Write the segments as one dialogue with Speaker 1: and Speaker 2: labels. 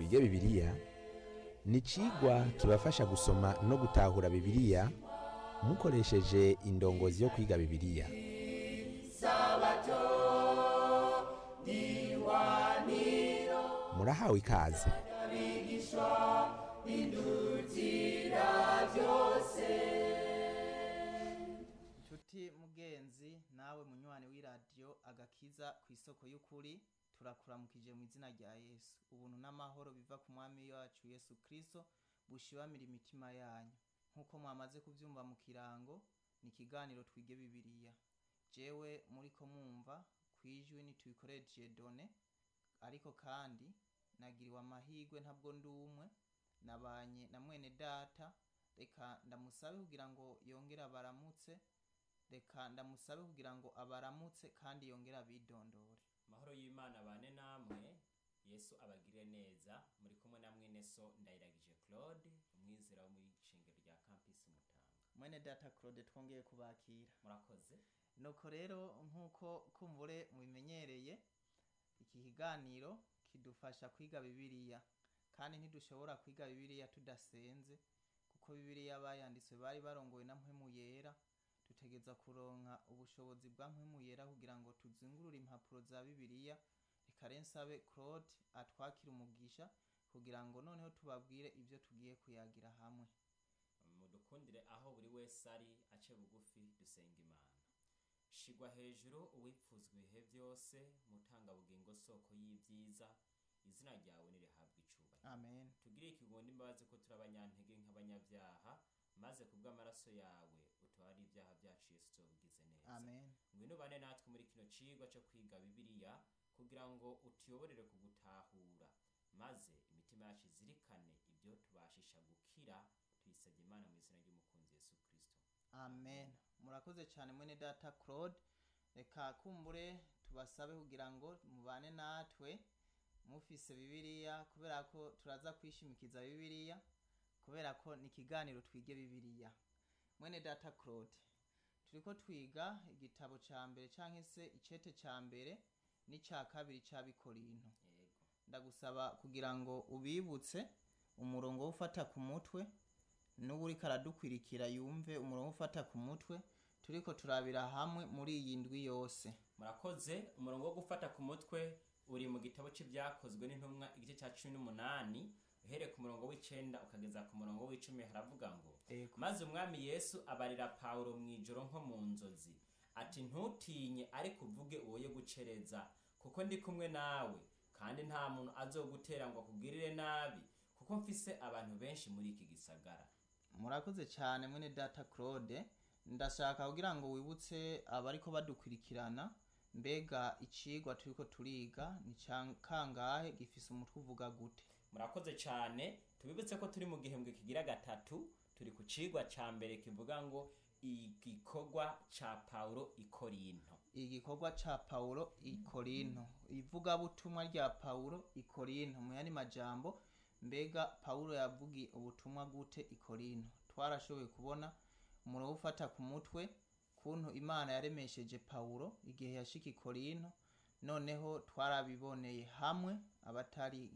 Speaker 1: twige bibiliya ni icigwa kibafasha gusoma no gutahura bibiliya mukoresheje indongozi yo kwiga bibiliya murahawe ikaze
Speaker 2: Nshuti mugenzi nawe munywane w'iradiyo agakiza ku isoko y'ukuri turakuramukije mu izina rya yesu ubuntu n'amahoro biva ku mwami wacu yesu kirisito bushibamira imitima yanyu nk'uko mwamaze kubyumva mu kirango ni ikiganiro twige bibiliya jewe muriko mwumva ku ijwi ntitubikoresheje done ariko kandi nagiriwe amahirwe ntabwo ndi umwe nabanye na mwene data reka ndamusabe kugira ngo yongere abaramutse reka ndamusabe kugira ngo abaramutse kandi yongere abidondore
Speaker 3: amahoro y'imana bane namwe yesu abagire neza muri kumwe na mwene so ndayiragije claude umwizera wo muri shingiro rya campus mutanga
Speaker 2: mwene data claude twongeye kubakira
Speaker 3: murakoze
Speaker 2: nuko rero nk'uko kumbure mubimenyereye iki kiganiro kidufasha kwiga bibiliya kandi ntidushobora kwiga bibiliya tudasenze kuko bibiliya bayanditswe bari barongowe na mpwemu yera dutegeza kuronka ubushobozi bwa mpwemu yera kugira ngo tuzingurure impapuro za bibiliya reka rero nsabe claude atwakire umugisha kugira ngo noneho tubabwire ibyo tugiye kuyagira hamwe
Speaker 3: mudukundire aho buri wese ari ace bugufi dusenga imana shigwa hejuru uwipfuzwa ibihe byose mutangabugingo soko y'ibyiza izina ryawe nirihabwa icubahiro
Speaker 2: amen
Speaker 3: tugire ikigonda imbabazi ko turi abanyantege nk'abanyabyaha maze ku bw'amaraso yawe utware ibyaha byacu yesu tubigize neza
Speaker 2: amen
Speaker 3: ngwino bane natwe muri kino cigwa cyo kwiga bibiliya kugira ngo utuyoborere kugutahura maze imitima yacu izirikane ibyo tubashisha gukira tuyisabye imana mu izina ry'umukunzi yesu kristo
Speaker 2: amen murakoze cyane mwene data claude reka kumbure tubasabe kugira ngo mubane natwe mufise bibiliya kubera ko turaza kwishimikiza bibiliya kubera ko ni ikiganiro twige bibiliya mwene data claude turiko twiga igitabo ca mbere canke se icete ca mbere n'ica kabiri c'abikorinto
Speaker 3: yego
Speaker 2: ndagusaba kugira ngo ubibutse umurongo wo ufata ku mutwe n'ubu uriko aradukwirikira yumve umurongo wo ufata ku mutwe turiko turabira hamwe muri iyi ndwi yose
Speaker 3: murakoze umurongo wo gufata ku mutwe uri mu gitabo cy'ibyakozwe n'intumwa igice cya cumi n'umunani uhereye ku murongo w'icenda ukageza ku murongo w'icumi haravuga ngo
Speaker 2: Ego.
Speaker 3: maze umwami yesu abarira pawulo mu ijoro nko mu nzozi ati ntutinye ariko uvuge uwoye gucereza kuko ndi kumwe nawe kandi nta muntu azogutera ngo akugirire nabi kuko mfise abantu benshi muri iki gisagara
Speaker 2: murakoze cyane mwene data claude ndashaka kugira ngo wibutse abariko badukurikirana mbega icigwa turiko turiga ni ca kangahe gifise umutwe uvuga gute
Speaker 3: murakoze cyane tubibutse ko turi mu gihembwe kigira gatatu turi ku cigwa ca mbere kivuga ngo igikorwa ca pawulo i korinto
Speaker 2: igikorwa ca paulo i korinto ivugabutumwa rya paulo i korinto mu yandi majambo mbega paulo yavugiye ubutumwa gute i korinto twarashoboye kubona umurongo ufata ku mutwe kuntu imana yaremesheje paulo igihe yashika i korinto noneho twarabiboneye hamwe abatari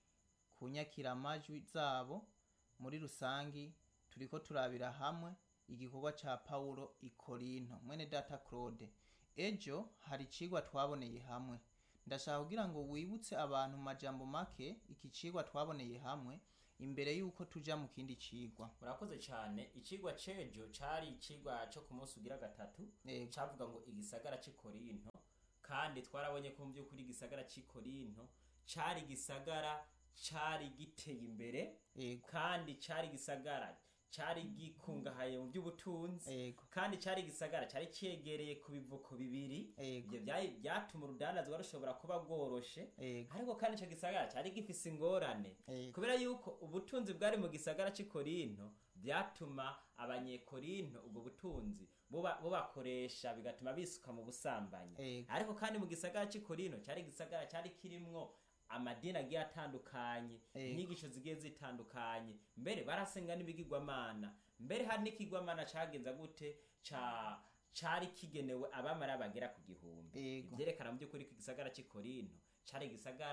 Speaker 2: kunyakira amajwi zabo muri rusangi turiko turabira hamwe igikorwa ca paulo i korinto mwene data claude ejo hari icigwa twaboneye hamwe ndashaka kugira ngo wibutse abantu mu majambo make iki cigwa twaboneye hamwe imbere yuko tuja mu kindi cigwa
Speaker 3: murakoze cyane icigwa cejo cari icigwa co ku munsi ugira gatatu
Speaker 2: Yego.
Speaker 3: cavuga ngo igisagara c'i korinto kandi twarabonye ko mu by'ukuri igisagara c'i korinto cari igisagara cari giteye imbere
Speaker 2: Yego.
Speaker 3: kandi cari igisagara cari gikungahaye mu by'ubutunzi
Speaker 2: Yego.
Speaker 3: kandi cari igisagara cari cegereye ku bivuko bibiri
Speaker 2: Yego.
Speaker 3: ivyo vyari- vyatuma urudandazwa rushobora kuba bworoshe
Speaker 2: Yego.
Speaker 3: ariko kandi ico gisagara cari gifise ingorane
Speaker 2: Yego.
Speaker 3: kubera yuko ubutunzi bwari mu gisagara c'i korinto vyatuma abanyekorinto ubwo butunzi buba- bubakoresha bigatuma bisuka mu busambanyi
Speaker 2: Yego.
Speaker 3: ariko kandi mu gisagara c'i korinto cari igisagara cari kirimwo amadini agiye atandukanye
Speaker 2: Yego.
Speaker 3: inyigisho zigiye zitandukanye mbere barasenga n'ibigirwamana mbere hari n'ikigwamana cagenza gute ca cari kigenewe abamara bagera ku gihumbi
Speaker 2: Yego.
Speaker 3: ivyerekana mu by'ukuri ko igisagara c'i korinto cari igisagara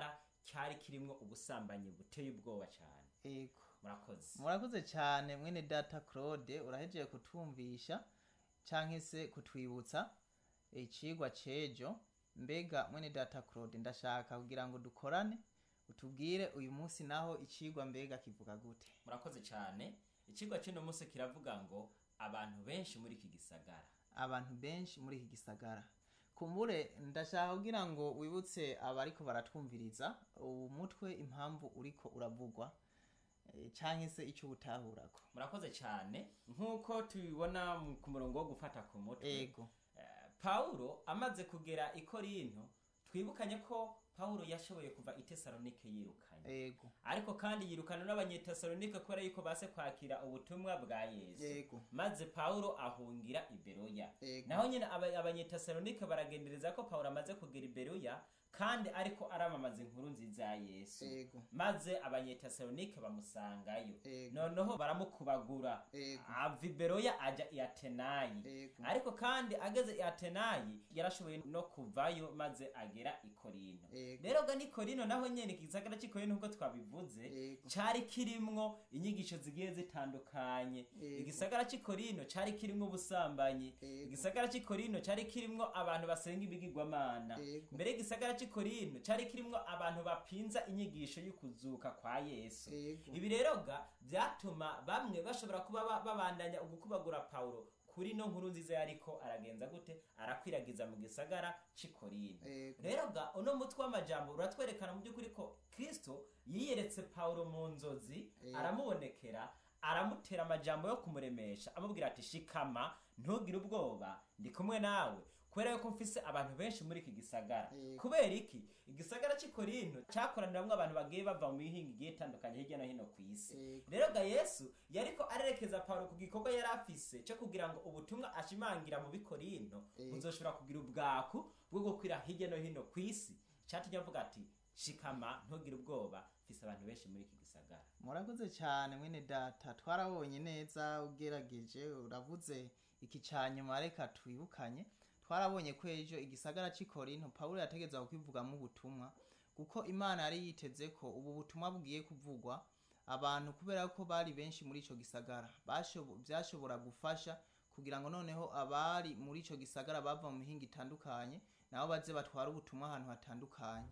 Speaker 3: cyari kirimwo ubusambanyi buteye ubwoba cyane
Speaker 2: ego
Speaker 3: murakoze
Speaker 2: murakoze cyane mwene data claude urahejeje kutwumvisha cyangwa se kutwibutsa icigwa cejo mbega mwene data claude ndashaka kugira ngo dukorane utubwire uyu munsi naho icigwa mbega kivuga gute
Speaker 3: murakoze cyane ikigwa cy'uno munsi kiravuga ngo abantu benshi muri iki gisagara
Speaker 2: abantu benshi muri iki gisagara kumbure ndashaka kugira ngo wibutse abariko baratwumviriza uwu mutwe impamvu uriko uravugwa eh, canke se icyo ubutahurako
Speaker 3: murakoze cyane nk'uko tubibona mu- ku murongo wo gufata ku mutwe
Speaker 2: ego
Speaker 3: Eh, pawulo amaze kugera i korinto twibukanye ko pawulo yashoboye kuva i tesalonike yirukanye
Speaker 2: ego
Speaker 3: ariko kandi yirukana n'abanyetesalonike kubera yuko base kwakira ubutumwa bwa yesu
Speaker 2: Yego.
Speaker 3: maze pawulo ahungira i beroya
Speaker 2: Yego.
Speaker 3: naho nyine aba- abanyetesalonike baragendereza ko pawulo amaze kugera i beroya kandi ariko aramamaza inkuru nziza ya yesu
Speaker 2: Yego.
Speaker 3: maze abanyetesalonike bamusangayo
Speaker 2: Yego.
Speaker 3: noneho baramukubagura
Speaker 2: Yego.
Speaker 3: ava i beroya ajya i atenayi
Speaker 2: Yego.
Speaker 3: ariko kandi ageze i atenayi yarashoboye no kuvayo maze agera i korinto
Speaker 2: Yego.
Speaker 3: rero ga ni korinto naho nyene igisagara c'i korinto nk'uko twabivuze
Speaker 2: Yego.
Speaker 3: cari kirimwo inyigisho zigiye zitandukanye
Speaker 2: Yego.
Speaker 3: igisagara c'i korinto cari kirimwo ubusambanyi
Speaker 2: Yego.
Speaker 3: igisagara c'i korinto cari kirimwo abantu basenga ibigirwamana
Speaker 2: Yego.
Speaker 3: mbere y'igisagara c'i korinto cari kirimwo abantu bapinza inyigisho y'ukuzuka kwa yesu
Speaker 2: Yego.
Speaker 3: ibi rero ga byatuma bamwe bashobora kuba ba- babandanya ugukubagura pawulo kuri no nkuru nziza yariko aragenza gute arakwiragiza mu gisagara c'i korinto
Speaker 2: Yego.
Speaker 3: rero ga uno mutwe w'amajambo uratwerekana mu by'ukuri ko kristo yiyeretse pawulo mu nzozi
Speaker 2: Yego.
Speaker 3: aramubonekera aramutera amajambo yo kumuremesha amubwira ati shikama ntugire ubwoba ndi kumwe nawe kubera yuko mfise abantu benshi muri iki gisagara
Speaker 2: Yego.
Speaker 3: kubera iki igisagara cy'i korinto cyakoraniramwo abantu bagiye bava mu mihinga igiye itandukanye hirya no hino ku isi
Speaker 2: Yego.
Speaker 3: rero ga yesu yariko arerekeza pawulo ku gikorwa yari afise cyo kugira ngo ubutumwa ashimangira mu bikorinto
Speaker 2: Yego.
Speaker 3: buzoshobora kugira ubwaku bwo gukwira hirya no hino ku isi cyatumye avuga ati shikama ntugire ubwoba mfise abantu benshi muri iki gisagara
Speaker 2: murakoze cyane mwene data twarabonye neza ugerageje uravuze iki cya nyuma reka twibukanye twarabonye ko ejo igisagara cy'i korinto pawulo yategeza kwivugamo ubutumwa kuko imana yari yiteze ko ubu butumwa bugiye kuvugwa abantu kubera ko bari benshi muri icyo gisagara bashobo- byashobora gufasha kugira ngo noneho abari muri icyo gisagara bava mu mihinga itandukanye nabo baze batware ubutumwa ahantu hatandukanye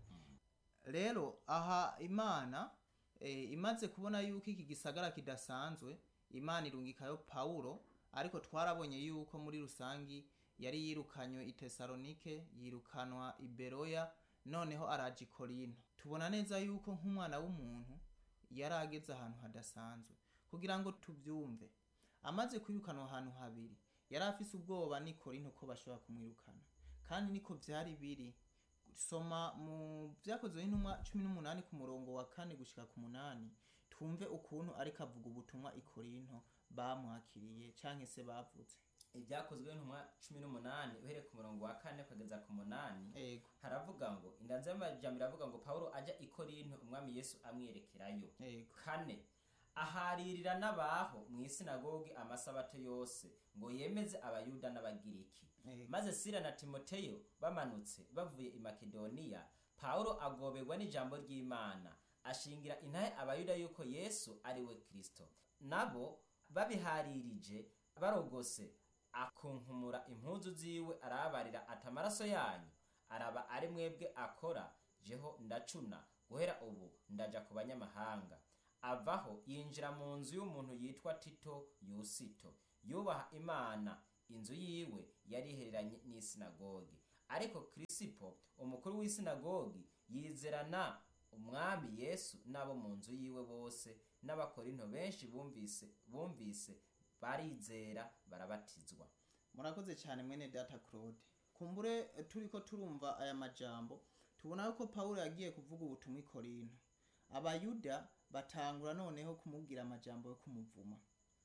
Speaker 2: rero aha imana eh, imaze kubona yuko iki gisagara kidasanzwe imana irungikayo pawulo ariko twarabonye yuko muri rusangi yari yirukanywe i tesalonike yirukanwa i beroya noneho araje i korinto tubona neza yuko nk'umwana w'umuntu yari ageze ahantu hadasanzwe kugira ngo tubyumve amaze kwirukanwa ahantu habiri yari afise ubwoba n'i korinto ko bashobora kumwirukana kandi niko vyari biri soma mu vyakozwe n'intumwa cumi n'umunani ku murongo wa kane gushika ku munani twumve ukuntu ariko avuga ubutumwa i korinto bamwakiriye canke se bavuze
Speaker 3: ibyakozwe n'intumwa cumi n'umunani uhereye ku murongo wa kane ukageza ku munani
Speaker 2: ego
Speaker 3: haravuga ngo indanzi y'amajambo iravuga ngo pawulo ajya i korinto umwami yesu amwerekerayo
Speaker 2: ego
Speaker 3: kane aharirira n'abaho mu isinagogi amasabato yose ngo yemeze abayuda n'abagiriki
Speaker 2: Ego.
Speaker 3: maze sira na timoteyo bamanutse bavuye i makedoniya pawulo agoberwa n'ijambo ry'imana ashingira intahe abayuda yuko yesu ari we kristo nabo babiharirije barogose akunkumura impuzu ziwe arababarira ati amaraso yanyu araba ari mwebwe akora jeho ndacuna guhera ubu ndaja ku banyamahanga avaho yinjira mu nzu y'umuntu yitwa tito yusito yubaha imana inzu yiwe yari ihereranye n'isinagogi ariko kirisipo umukuru w'isinagogi yizerana umwami yesu n'abo mu nzu yiwe bose n'abakorinto benshi bumvise bumvise barizera barabatizwa
Speaker 2: murakoze cyane mwene data claude kumbure eh, turiko turumva aya majambo tubona yuko pawulo yagiye kuvuga ubutumwa i korinto abayuda batangura noneho kumubwira amajambo yo kumuvuma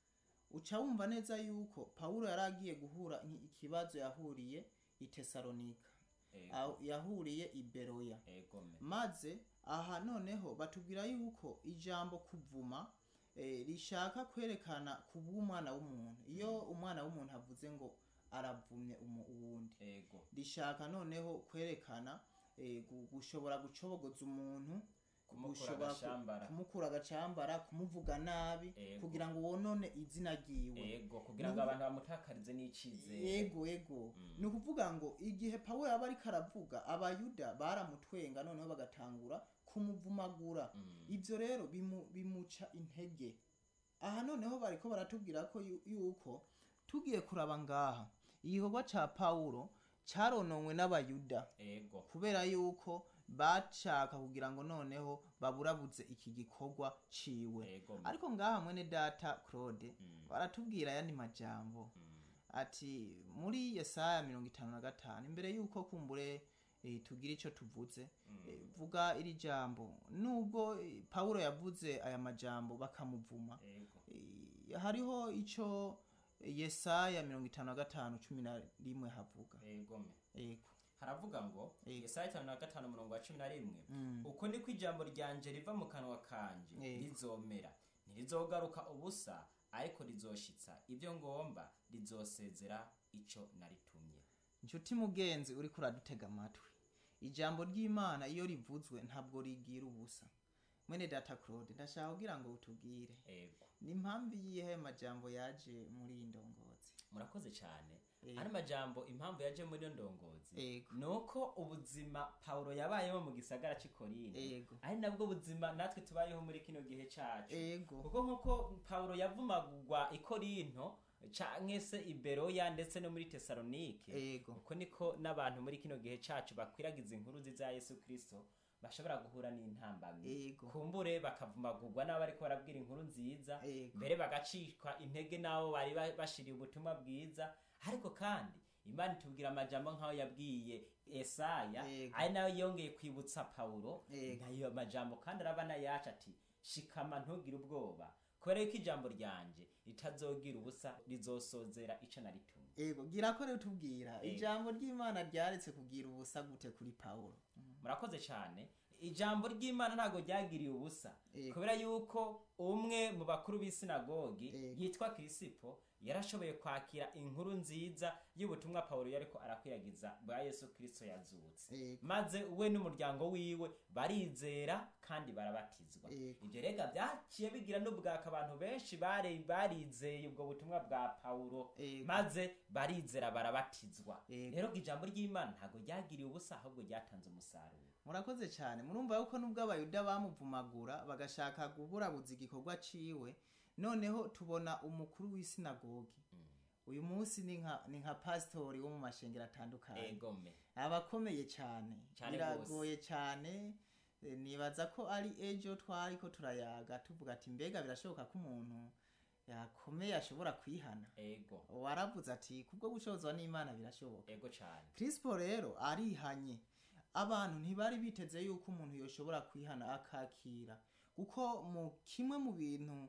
Speaker 2: uca wumva neza yuko pawulo yari agiye guhura nki- ikibazo yahuriye i tesalonika
Speaker 3: Ego.
Speaker 2: aho yahuriye i beroya
Speaker 3: egome
Speaker 2: maze aha noneho batubwira yuko ijambo kuvuma eh, rishaka kwerekana kuba umwana w'umuntu iyo umwana w'umuntu avuze ngo aravumye umu- uwundi
Speaker 3: ego
Speaker 2: rishaka noneho kwerekana eh, gu- gushobora gucobogoza umuntu
Speaker 3: Kumukura
Speaker 2: gushobora ku-
Speaker 3: agashambara.
Speaker 2: kumukura agacambara kumuvuga nabi
Speaker 3: Ego.
Speaker 2: kugira ngo wonone izina ryiwe
Speaker 3: ego kugira ngo
Speaker 2: Nubu-
Speaker 3: abantu bamutakarize n'icizere
Speaker 2: ego ego ni ukuvuga ngo igihe pawulo yaba ariko aravuga abayuda baramutwenga noneho bagatangura kumuvumagura ibyo rero bimu- bimuca intege aha noneho bariko baratubwira ko yu- yuko tugiye kuraba ngaha igikorwa ca pawulo carononwe n'abayuda
Speaker 3: ego
Speaker 2: kubera yuko bashaka kugira ngo noneho baburabuze iki gikorwa ciwe
Speaker 3: ego
Speaker 2: ariko ngaha mwene data claude baratubwira ayandi majambo ati muri yesaya mirongo itanu na gatanu imbere yuko kumbure eh, tugira ico tuvuze eh, vuga iri jambo nubwo eh, pawulo yavuze aya majambo bakamuvuma
Speaker 3: ego
Speaker 2: eh, hariho ico eh, yesaya mirongo itanu na gatanu cumi na rimwe havuga
Speaker 3: ego me
Speaker 2: ego
Speaker 3: haravuga ngo
Speaker 2: Ego.
Speaker 3: yesaya itanu na gatanu umurongo wa cumi na rimwe
Speaker 2: Mm.
Speaker 3: uko niko ijambo ryanje riva mu kanwa kanje
Speaker 2: Ego.
Speaker 3: rizomera ntirizogaruka ubusa ariko rizoshitsa ibyo ngomba rizosezera ico naritumye
Speaker 2: inshuti mugenzi uriko uradutega amatwi ijambo ry'imana iyo rivuzwe ntabwo rigira ubusa mwene data claude ndashaka kugira ngo utubwire
Speaker 3: ego
Speaker 2: ni impamvu yihe majambo yaje muri iyi ndongozi
Speaker 3: murakoze cyane
Speaker 2: Ego.
Speaker 3: ano majambo impamvu yaje muri iyo ndongozi
Speaker 2: Ego.
Speaker 3: ni uko ubuzima pawulo yabayeho mu gisagara cy'i korinto
Speaker 2: Ego.
Speaker 3: ari nabwo buzima natwe tubayeho muri kino gihe cacu
Speaker 2: ego
Speaker 3: kuko nk'uko pawulo yavumagurwa i korinto canke se i beroya ndetse no muri tesalonike
Speaker 2: Ego.
Speaker 3: uko niko n'abantu muri kino gihe cacu bakwiragiza inkuru nziza ya yesu kristo bashobora guhura n'intambamyi
Speaker 2: Ego.
Speaker 3: kumbure bakavumagurwa n'abo bariko barabwira inkuru nziza
Speaker 2: Ego.
Speaker 3: mbere bagacikwa intege n'abo bari ba- bashiriye ubutumwa bwiza ariko kandi imana itubwira amajambo nk'aho yabwiye esaya
Speaker 2: Ego.
Speaker 3: ari nayo yongeye kwibutsa pawulo
Speaker 2: Ego.
Speaker 3: nayo majambo kandi araba nayacu ati shikama ntugire ubwoba kubera yuko ijambo ryanje ritazogira ubusa rizosozera ico naritumye
Speaker 2: ego gira ko rero tubwira
Speaker 3: Ego.
Speaker 2: ijambo ry'imana ryaretse kugira ubusa gute kuri pawulo
Speaker 3: murakoze cyane ijambo ry'imana ntabwo ryagiriye ubusa
Speaker 2: Ego.
Speaker 3: kubera yuko umwe mu bakuru b'isinagogi
Speaker 2: Ego.
Speaker 3: yitwa kirisipo yarashoboye kwakira inkuru nziza y'ubutumwa pawulo yariko arakwiragiza bwa yesu kirisito yazutse
Speaker 2: Ego.
Speaker 3: maze we n'umuryango wiwe barizera kandi barabatizwa
Speaker 2: Ego.
Speaker 3: ibyo rega byaciye bigira n'ubwaka abantu benshi bare barizeye ubwo butumwa bwa pawulo
Speaker 2: Ego.
Speaker 3: maze barizera barabatizwa
Speaker 2: Ego.
Speaker 3: rero ijambo ry'imana ntabwo ryagiriye ubusa ahubwo ryatanze umusaruro
Speaker 2: murakoze cyane murumva yuko nubwo abayuda bamuvumagura bagashaka kuburabuza igikorwa ciwe noneho tubona umukuru w'isinagogi uyu munsi ni nka ni nka pasitori wo mu mashengero atandukanye
Speaker 3: egome
Speaker 2: abakomeye cyane
Speaker 3: Cyane
Speaker 2: biragoye cyane Eh, nibaza ko ari ejo twari ko turayaga tuvuga ati mbega birashoboka ko umuntu yakomeye ashobora kwihana
Speaker 3: ego
Speaker 2: waravuze ati kubwo gushozwa n'imana birashoboka
Speaker 3: ego cyane
Speaker 2: Crispo rero arihanye abantu ntibari biteze yuko umuntu yoshobora kwihana akakira kuko mu kimwe mu bintu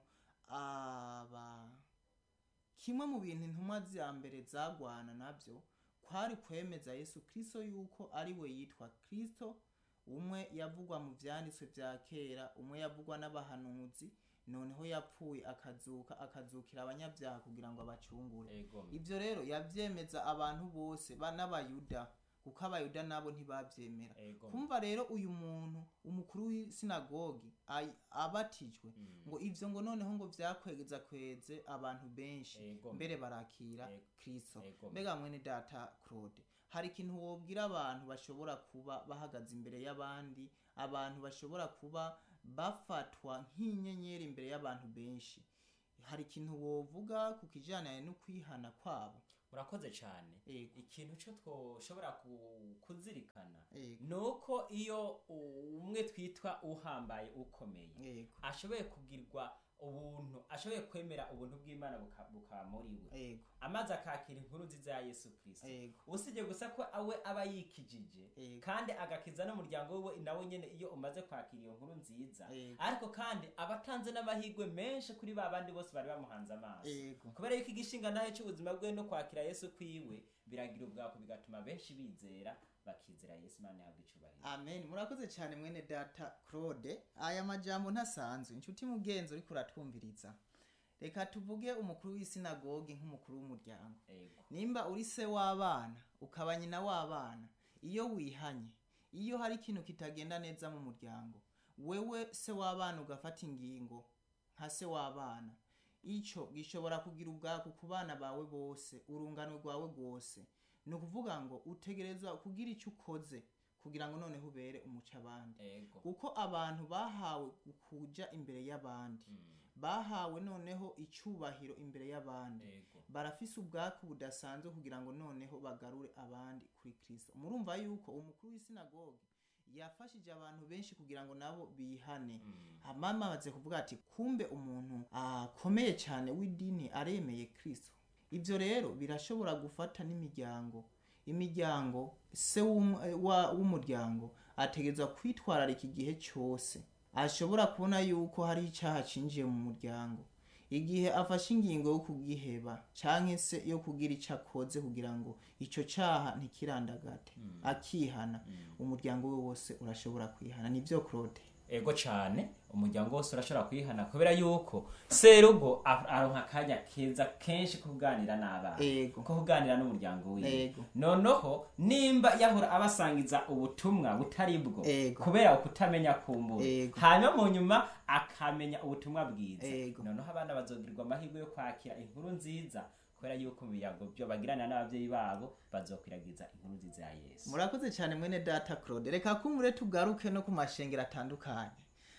Speaker 2: aba kimwe mu bintu intumwa za mbere zagwana nabyo kwari kwemeza yesu kirisito yuko ari we yitwa kirisito umwe yavugwa mu byanditswe bya kera umwe yavugwa n'abahanuzi noneho yapfuye akazuka akazukira abanyabyaha kugira ngo abacungure
Speaker 3: egome
Speaker 2: ibyo rero yabyemeza abantu bose ba n'abayuda kuko abayuda nabo ntibabyemera
Speaker 3: egome
Speaker 2: kumva rero uyu muntu umukuru w'isinagogi ay- abatijwe ngo ivyo ngo noneho ngo vyakwegeza kweze abantu benshi
Speaker 3: Ego.
Speaker 2: mbere barakira
Speaker 3: Ego.
Speaker 2: kristo
Speaker 3: Ego.
Speaker 2: mbega mwene data claude hari ikintu wobwira abantu bashobora kuba bahagaze imbere y'abandi abantu bashobora kuba bafatwa nk'inyenyeri imbere y'abantu benshi hari ikintu wovuga ku kijyanye no kwihana kwabo
Speaker 3: murakoze cyane
Speaker 2: Ego.
Speaker 3: ikintu cyo twoshobora ku- kuzirikana
Speaker 2: Ego.
Speaker 3: ni uko iyo umwe twitwa uhambaye ukomeye
Speaker 2: Ego.
Speaker 3: ashoboye kugirwa ubuntu ashoboye kwemera ubuntu bw'imana buka- bukaba muri we
Speaker 2: Ego.
Speaker 3: amaze akakira inkuru nziza ya yesu kirisito
Speaker 2: Ego.
Speaker 3: usibye gusa ko awe aba yikijije
Speaker 2: Ego.
Speaker 3: kandi agakiza n'umuryango wiwe nawe nyine iyo umaze kwakira iyo nkuru nziza
Speaker 2: Ego.
Speaker 3: ariko kandi aba atanze n'amahirwe menshi kuri ba bandi bose bari bamuhanze amaso
Speaker 2: Ego.
Speaker 3: kubera yuko igishinga nawe cy'ubuzima bwe no kwakira yesu kwiwe biragira ubwako bigatuma benshi bizera bakizera yesu imana yahabwa icyubahiro
Speaker 2: amen murakoze cyane mwene data claude aya majambo ntasanzwe inshuti mugenzi uriko uratwumviriza reka tuvuge umukuru w'isinagogi nk'umukuru w'umuryango
Speaker 3: ego
Speaker 2: nimba uri se w'abana ukaba nyina w'abana iyo wihanye iyo hari ikintu kitagenda neza mu muryango wewe se w'abana ugafata ingingo nka se w'abana icyo gishobora kugira ubwako ku bana bawe bose urungano rwawe rwose ni ukuvuga ngo utegerezwa kugira icyo ukoze kugira ngo noneho ubere umuco abandi
Speaker 3: ego
Speaker 2: kuko abantu bahawe kuja imbere y'abandi
Speaker 3: Mm,
Speaker 2: bahawe noneho icyubahiro imbere y'abandi
Speaker 3: ego
Speaker 2: barafise ubwaku budasanzwe kugira ngo noneho bagarure abandi kuri kristo murumva yuko umukuru w'isinagoge yafashije abantu benshi kugira ngo nabo bihane
Speaker 3: Mm,
Speaker 2: amama amaze kuvuga ati kumbe umuntu akomeye cyane w'idini aremeye kristo ibyo rero birashobora gufata n'imiryango imiryango se w'um- wa- w'umuryango ategerezwa kwitwararika igihe cyose ashobora kubona yuko hari icyaha cinjiye mu muryango igihe afashe ingingo yo kugiheba cyangwa se yo kugira icyo akoze kugira ngo icyo cyaha ntikirandagate akihana umuryango we wose urashobora kwihana nibyo claude
Speaker 3: ego cyane umuryango wose urashobora kuyihana kubera yuko serugo a- aronka akanya keza kenshi ko kuganira n'abana
Speaker 2: ego
Speaker 3: ko kuganira n'umuryango wiwe
Speaker 2: Ego.
Speaker 3: noneho nimba yahora abasangiza ubutumwa butari bwo
Speaker 2: Ego.
Speaker 3: kubera kutamenya kumbura
Speaker 2: Ego.
Speaker 3: hanyuma mu nyuma akamenya ubutumwa bwiza
Speaker 2: Ego.
Speaker 3: noneho abana bazogirirwa amahirwe yo kwakira inkuru nziza kubera yuko mu biyago byo bagiranira n'ababyeyi babo bazokwiragiza inkuru nziza ya yesu
Speaker 2: murakoze cyane mwene data claude reka kumure tugaruke no ku mashengero atandukanye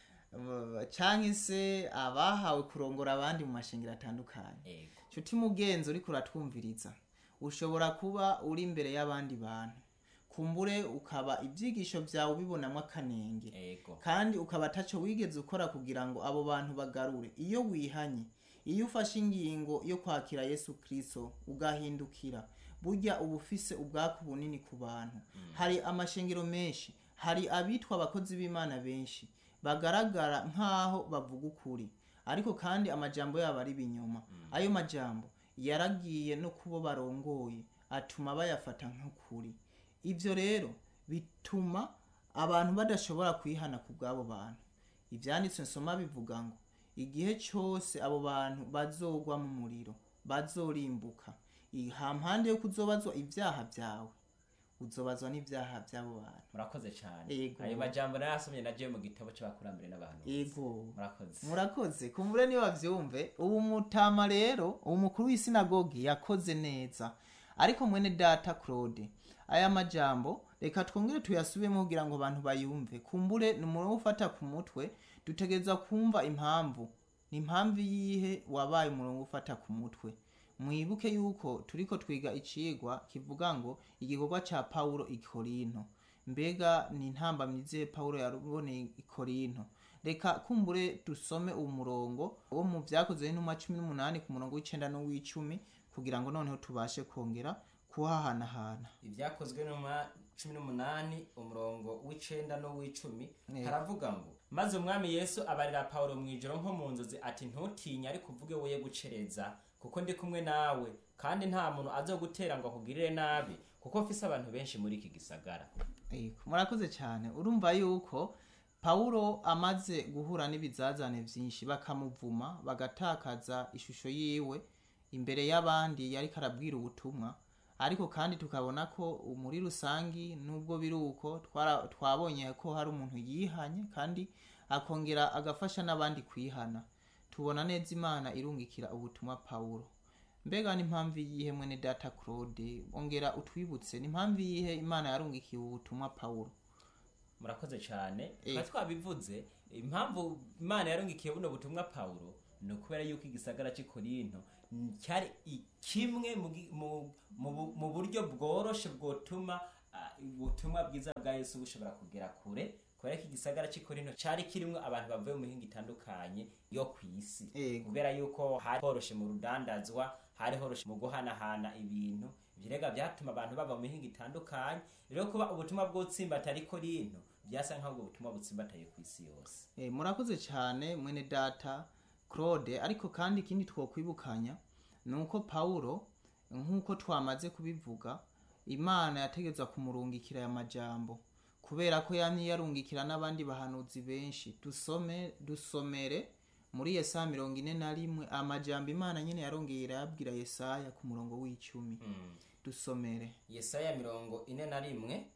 Speaker 2: Uh, canke se abahawe kurongora abandi mu mashengero atandukanye
Speaker 3: ego
Speaker 2: nshuti mugenzi uriko uratwumviriza ushobora kuba uri imbere y'abandi bantu kumbure ukaba ibyigisho byawe ubibonamo akanenge
Speaker 3: ego
Speaker 2: kandi ukaba ataco wigeze ukora kugira ngo abo bantu bagarure iyo wihanye iyo ufashe ingingo yo kwakira yesu kristo ugahindukira burya uba ufise ubwaku bunini ku bantu hari amashengero menshi hari abitwa abakozi b'imana benshi bagaragara nk'aho bavuga ukuri ariko kandi amajambo yabo ari ibinyoma ayo majambo yaragiye no kubo barongoye atuma bayafata nk'ukuri ibyo rero bituma abantu badashobora kwihana ku bw'abo bantu ibyanditswe nsoma bivuga ngo igihe cyose abo bantu bazogwa mu muriro bazorimbuka hampande yo kuzobazwa ibyaha byawe uzobazwa n'ibyaha by'abo bantu
Speaker 3: murakoze cyane
Speaker 2: Ego.
Speaker 3: ayo majambo narasomye nagiye mu gitabo cy'abakurambere n'abantu
Speaker 2: ego
Speaker 3: murakoze
Speaker 2: murakoze kumbure niba bavyumve ubu mutama rero ubu mukuru w'isinagogi yakoze neza ariko mwene data claude aya majambo reka twongere tuyasubiremo kugira ngo abantu bayumve kumbure ni umuntu wo ufata ku mutwe dutegereza kumva impamvu ni impamvu yihe wabaye umurongo wo ufata ku mutwe mwibuke yuko turiko twiga icigwa kivuga ngo igikorwa ca pawulo i korinto mbega ni intambamyi zihe pawulo yaruboneye i korinto reka kumbure dusome uwo murongo wo mu vyakozwe n'intumwa cumi n'umunani ku murongo w'icenda n'uw'icumi kugira ngo noneho tubashe kongera kuhahanahana
Speaker 3: ibyakozwe numa cumi n'umunani umurongo w'icenda n'uw'icumi
Speaker 2: Yego.
Speaker 3: haravuga ngo maze umwami yesu abarira pawulo mu ijoro nko mu nzozi ati ntutinye ariko uvuge woye gucereza kuko ndi kumwe nawe kandi nta muntu azogutera ngo akugirire nabi kuko mfise abantu benshi muri iki gisagara
Speaker 2: Yego, murakoze cyane urumva yuko pawulo amaze guhura n'ibizazane byinshi bakamuvuma bagatakaza ishusho yiwe imbere y'abandi yariko arabwira ubutumwa ariko kandi tukabona ko muri rusangi nubwo biri uko twara- twabonye ko hari umuntu yihanye kandi akongera agafasha n'abandi kwihana tubona neza imana irungikira ubutumwa pawulo mbega n'impamvu yihe mwene data claude ongera utwibutse n'impamvu yihe imana yarungikiye ubutumwa pawulo
Speaker 3: murakoze cyane
Speaker 2: Eh.
Speaker 3: twari twabivuze impamvu imana yarungikiye buno butumwa pawulo ni ukubera yuko igisagara cy'i korinto mm, cyari i- kimwe mu gi- mu- mu bu- mu buryo bworoshe bwotuma ah, ubutumwa bwiza bwa yesu bushobora kugera kure kubera ko igisagara cy'i korinto cyari kirimo abantu bavuye mu mihinga itandukanye yo ku isi
Speaker 2: Ego.
Speaker 3: kubera yuko hari horoshe mu rudandazwa hari horoshe mu guhanahana ibintu ibirega byatuma abantu bava mu mihinga itandukanye rero kuba ubutumwa bw'utsimbataye i korinto byasa nk'aho ubwo butumwa butsimbataye ku isi yose
Speaker 2: Eh, murakoze cyane mwene data claude ariko kandi ikindi twokwibukanya ni uko pawulo nk'uko twamaze kubivuga imana yategetswe kumurungikira aya majambo kubera ko yamye yarungikira n'abandi bahanuzi benshi dusome dusomere muri yesaya mirongo ine na rimwe amajambo imana nyine yarongeye irayabwira yesaya ku murongo w'icumi dusomere
Speaker 3: yesaya mirongo ine na rimwe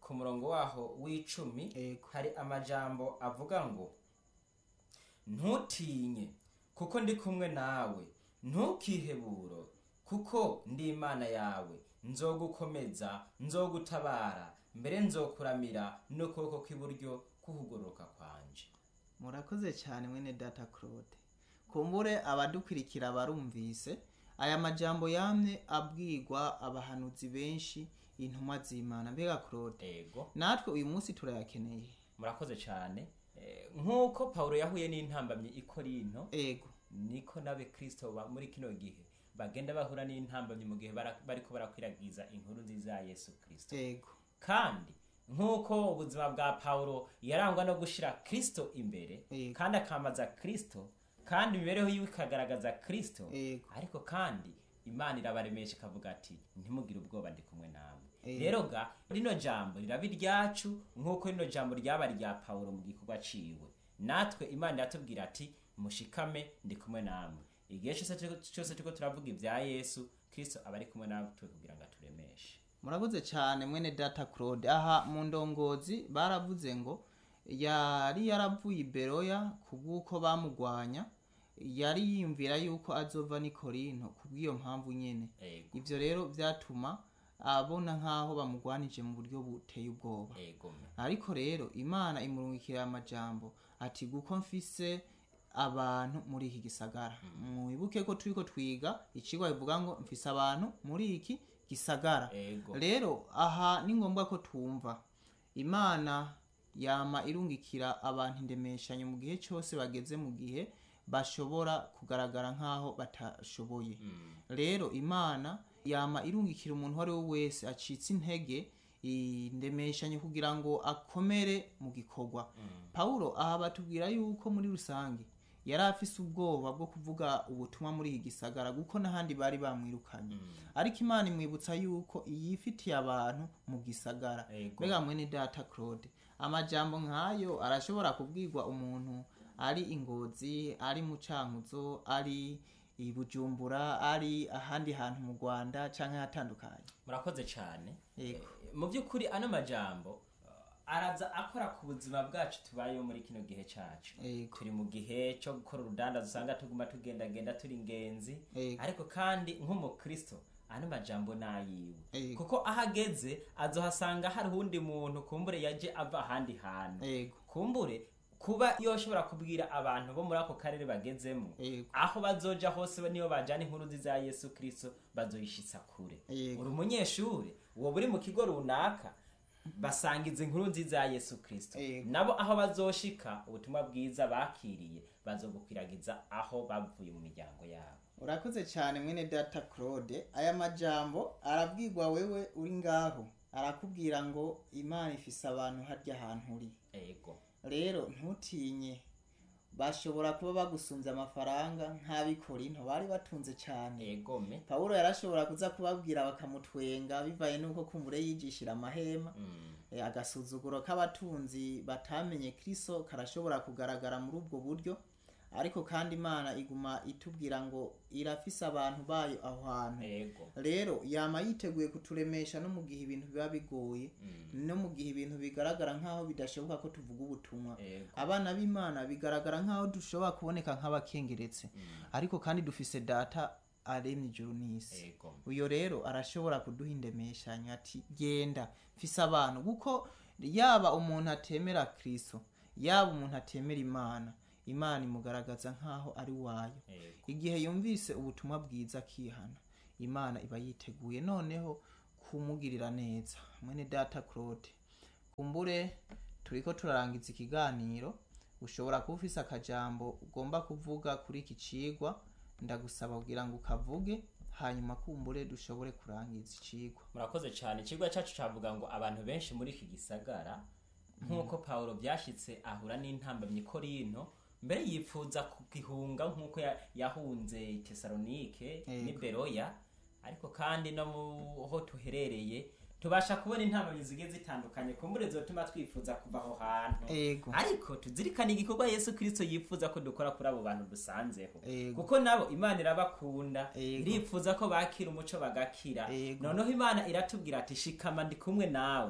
Speaker 3: ku murongo waho w'icumi
Speaker 2: Ego.
Speaker 3: hari amajambo avuga ngo ntutinye kuko ndi kumwe nawe ntukiheburo kuko ndi imana yawe nzogukomeza nzogutabara mbere nzokuramira n'ukuboko kw'iburyo kuhugororoka kwanje
Speaker 2: murakoze cyane mwene data claude kumbure abadukurikira barumvise aya majambo yamye abwirwa abahanuzi benshi intumwa z'imana mbega claude
Speaker 3: ego
Speaker 2: natwe uyu munsi turayakeneye
Speaker 3: murakoze cyane Eh, nk'uko pawulo yahuye n'intambamyi i korinto
Speaker 2: ego
Speaker 3: niko nabe kristo ba muri kino gihe bagenda bahura n'intambamyi mu gihe bara- bariko barakwiragiza inkuru nziza ya yesu kristo
Speaker 2: ego
Speaker 3: kandi nk'uko ubuzima bwa pawulo yarangwa no gushira kristo imbere
Speaker 2: Yego.
Speaker 3: kandi akamaza kristo kandi imibereho yiwe ikagaragaza kristo
Speaker 2: Yego.
Speaker 3: ariko kandi imana irabaremesha ikavuga ati ntimugire ubwoba ndi kumwe namwe
Speaker 2: Yego.
Speaker 3: rero ga rino jambo riraba iryacu nk'uko rino jambo ryaba rya pawulo mu gikorwa ciwe natwe imana iratubwira ati mushikame ndi kumwe namwe igihe cyose turiko- cyose turiko turavuga ibya yesu kristo aba ari kumwe natwe kugira ngo aturemeshe
Speaker 2: murakoze cyane mwene data claude aha mu ndongozi baravuze ngo yari yaravuye i beroya kubw'uko bamugwanya yari yiyumvira yuko azova n'i korinto kubw'iyo mpamvu nyene
Speaker 3: ego
Speaker 2: ivyo rero vyatuma abona nk'aho bamugwanije mu buryo buteye ubwoba
Speaker 3: ego me.
Speaker 2: ariko rero imana imurungikira amajambo ati guko mfise abantu muri iki gisagara mwibuke ko turiko twiga icigwa bivuga ngo mfise abantu muri iki gisagara
Speaker 3: ego
Speaker 2: rero aha ni ngombwa ko twumva imana yama irungikira abantu indemeshanyo mu gihe cyose bageze mu gihe bashobora kugaragara nk'aho batashoboye
Speaker 3: Mm.
Speaker 2: rero imana yama irungikira umuntu uwo ari we wese acitse intege indemeshanyo kugira ngo akomere mu gikorwa pawulo aha batubwira yuko muri rusange yari afise ubwoba bwo kuvuga ubutumwa muri iki gisagara kuko n'ahandi bari bamwirukanye ariko imana imwibutsa yuko yifitiye abantu mu gisagara
Speaker 3: Ego.
Speaker 2: mbega mwene data claude amajambo nk'ayo arashobora kubwirwa umuntu ari ingozi ari mu cankuzo ari i bujumbura ari ahandi hantu mu rwanda canke hatandukanye
Speaker 3: murakoze cyane
Speaker 2: Yego.
Speaker 3: Eh, mu by'ukuri ano majambo uh, araza akora ku buzima bwacu tubayeho muri kino gihe cyacu
Speaker 2: Yego.
Speaker 3: turi mu gihe cyo gukora urudanda usanga tuguma tugendagenda turi ingenzi
Speaker 2: Yego.
Speaker 3: ariko kandi nk'umukristo ano majambo ni ayiwe
Speaker 2: Yego.
Speaker 3: kuko aho ageze azohasanga hari uwundi muntu kumbure yaje ava ahandi hantu
Speaker 2: Yego.
Speaker 3: kumbure kuba yoshobora kubwira abantu bo muri ako karere bagezemo
Speaker 2: Yego.
Speaker 3: aho bazoja hose niyo bajana inkuru nziza ya yesu kristo bazoyishitsa kure
Speaker 2: Yego.
Speaker 3: uri umunyeshuri uwo buri mu kigo runaka basangiza inkuru nziza ya yesu kristo
Speaker 2: Yego.
Speaker 3: nabo aho bazoshika ubutumwa bwiza bakiriye bazogukwiragiza aho bavuye mu miryango yabo
Speaker 2: urakoze cyane mwene data claude aya majambo arabwirwa wewe uri ngaho arakubwira ngo imana ifise abantu harya hantu uri
Speaker 3: ego
Speaker 2: rero ntutinye bashobora kuba bagusunze amafaranga nk'abikorinto bari batunze cyane
Speaker 3: egome
Speaker 2: pawulo yarashobora kuza kubabwira bakamutwenga bivaye n'uko kumbure yigishira amahema
Speaker 3: mm.
Speaker 2: E, agasuzuguro k'abatunzi batamenye kristo karashobora kugaragara muri ubwo buryo ariko kandi imana iguma itubwira ngo irafise abantu bayo aho hantu
Speaker 3: ego
Speaker 2: rero yama yiteguye kuturemesha no mu gihe ibintu biba bigoye
Speaker 3: Mm.
Speaker 2: no mu gihe ibintu bigaragara nk'aho bidashoboka ko tuvuga ubutumwa
Speaker 3: ego
Speaker 2: abana b'imana bigaragara nk'aho dushobora kuboneka nk'abakengeretse ariko kandi dufise data aremye ijuru n'isi
Speaker 3: ego
Speaker 2: uyo rero arashobora kuduha indemeshanyo ati genda mfise abantu kuko yaba umuntu atemera kristo yaba umuntu atemera imana imana imugaragaza nk'aho ari wayo
Speaker 3: ego
Speaker 2: igihe yumvise ubutumwa bwiza akihana imana iba yiteguye noneho kumugirira neza mwene data claude kumbure turiko turarangiza ikiganiro ushobora kuba ufise akajambo ugomba kuvuga kuri iki cigwa ndagusaba kugira ngo ukavuge hanyuma kumbure dushobore kurangiza icigwa
Speaker 3: murakoze cyane ikigo cyacu cyavuga ngo abantu benshi muri iki gisagara nk'uko pawulo byashyitse ahura n'intambamyi korinto mbere yipfuza kugihunga nk'uko ya- yahunze tesalonike
Speaker 2: Yego.
Speaker 3: n'i beroya ariko kandi no mu ho tuherereye tubasha kubona intambamyi zigiye zitandukanye kumbure zotuma twifuza kuva aho hantu
Speaker 2: ego
Speaker 3: ariko tuzirikane igikorwa yesu kirisito yifuza ko dukora kuri abo bantu dusanzeho
Speaker 2: Ego.
Speaker 3: kuko nabo imana irabakunda
Speaker 2: Ego.
Speaker 3: irifuza ko bakira umuco bagakira
Speaker 2: Ego.
Speaker 3: noneho imana iratubwira ati shikama ndi kumwe nawe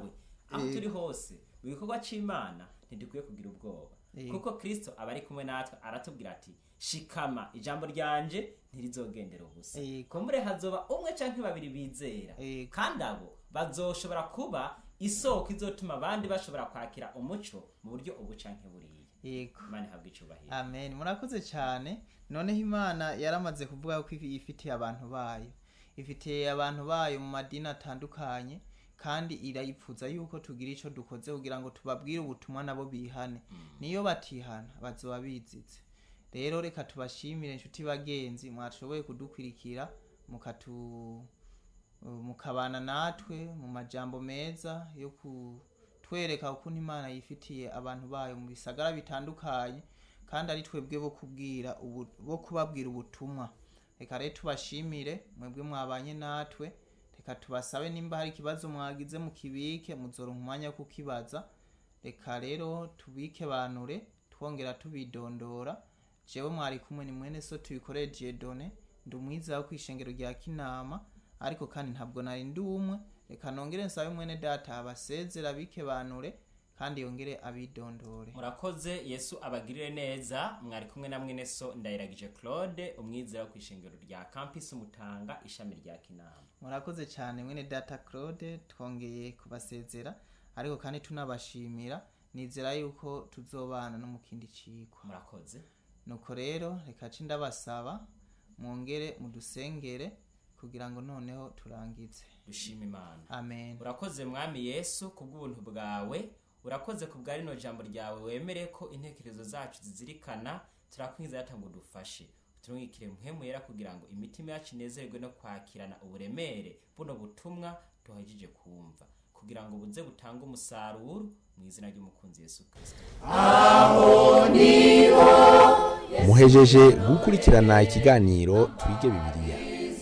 Speaker 3: aho
Speaker 2: Yego.
Speaker 3: turi hose mu gikorwa c'imana ntidukwiye kugira ubwoba
Speaker 2: Yego.
Speaker 3: kuko kristo aba ari kumwe natwe aratubwira ati shikama ijambo ryanje ntirizogendera ubusa
Speaker 2: Yego.
Speaker 3: kumbure hazoba umwe canke babiri bizera
Speaker 2: Yego.
Speaker 3: kandi abo bazoshobora kuba isoko izotuma abandi bashobora kwakira umuco mu buryo ubu canke buriya
Speaker 2: yego
Speaker 3: imana ihabwa icubahiro
Speaker 2: amen murakoze cyane noneho imana yaramaze kuvuga ko ifi- ifitiye abantu bayo ifitiye abantu bayo mu madini atandukanye kandi irayipfuza yuko tugira icyo dukoze kugira ngo tubabwire ubutumwa nabo bihane niyo batihana bazoba bizize rero reka tubashimire inshuti bagenzi mwashoboye kudukwirikira mukatu mukabana natwe mu majambo meza yo kutwereka ukuntu imana yifitiye abantu bayo mu bisagara bitandukanye kandi ari twebwe bo kubwira ubu- bo kubabwira ubutumwa reka rero tubashimire mwebwe mwabanye natwe reka tubasabe nimba hari ikibazo mwagize mukibike muzoronka umwanya wo kukibaza reka rero tubike banure twongera tubidondora jewe mwari kumwe ni mwene so tubikoreye jedone ndi umwiza wo kwishengero rya kinama ariko kandi ntabwo nari ndi umwe reka nongere nsabe mwene data abasezera bike banure kandi yongere abidondore
Speaker 3: murakoze yesu abagirire neza mwari kumwe na mwene so ndayiragije claude umwizera wo kwishengero rya campus mutanga ishami rya kinama
Speaker 2: murakoze cyane mwene data claude twongeye kubasezera ariko kandi tunabashimira nizera yuko tuzobana no mu kindi cigwa
Speaker 3: murakoze
Speaker 2: nuko rero reka ci ndabasaba mwongere mudusengere kugira ngo noneho turangize
Speaker 3: dushima imana
Speaker 2: amen
Speaker 3: urakoze mwami yesu kubw'ubuntu bwawe urakoze ku bwa rino jambo ryawe wemere ko intekerezo zacu zizirikana turakwinjiza yata ngo dufashe turungikire muhemu yera kugira ngo imitima yacu inezerwe no kwakirana uburemere buno butumwa duhagije kumva kugira ngo buze butange umusaruro mu izina ry'umukunzi yesu kirisito
Speaker 1: muhejeje gukurikirana ikiganiro twige bibiliya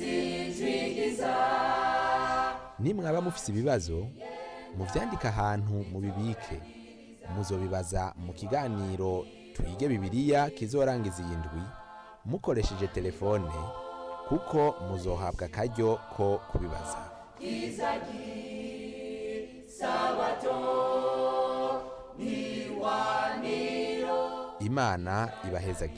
Speaker 1: nimwaba mufise ibibazo muvyandike ahantu mubibike muzobibaza mu kiganiro twige bibiliya kizorangiza iyi ndwi mukoresheje telefone kuko muzohabwa akaryo ko kubibaza imana ibaheza